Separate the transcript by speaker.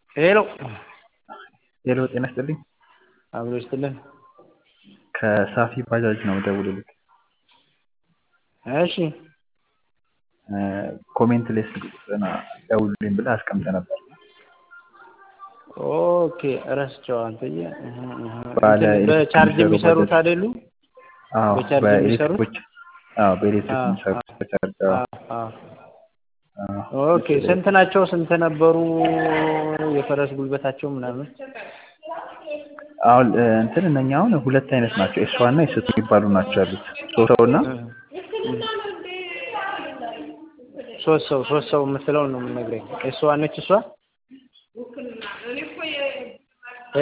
Speaker 1: ሄሎ
Speaker 2: ሄሎ ጤና ይስጥልኝ።
Speaker 1: አብሮ ይስጥልን።
Speaker 2: ከሳፊ ባጃጅ ነው ደውልልኝ።
Speaker 1: እሺ
Speaker 2: ኮሜንት ላይ ስልክ ቁጥርህን ደውልልኝ ብለህ አስቀምጠህ ነበር።
Speaker 1: ኦኬ ረስቼው አንተዬ። እህ እህ
Speaker 2: ባለ
Speaker 1: እንትን በቻርጅ
Speaker 2: ኤሌክትሪክ
Speaker 1: የሚሰሩት
Speaker 2: ባጃጅ።
Speaker 1: አይደሉ?
Speaker 2: አዎ
Speaker 1: በቻርጅ የሚሰሩት?
Speaker 2: በኤሌክትሪኮች አዎ በኤሌክትሪክ
Speaker 1: አዎ፣
Speaker 2: የሚሰሩት
Speaker 1: አዎ፣
Speaker 2: በቻርጅ አዎ።
Speaker 1: አዎ፣ አዎ።
Speaker 2: አዎ፣
Speaker 1: ኦኬ
Speaker 2: እሱ ላይ
Speaker 1: ስንት ናቸው? ስንት ነበሩ? የፈረስ ጉልበታቸው ምናምን?
Speaker 2: አሁን እ፣ እንትን እነኛ አሁን ሁለት አይነት ናቸው። ኤስ ዋን እና ኤስ ቱ የሚባሉ ናቸው ያሉት ሶስት ሰው እና
Speaker 1: እህ፣ እህ። ሶስት ሰው ሶስት ሰው የምትለውን ነው የምነግረኝ። እሷ ነች እሷ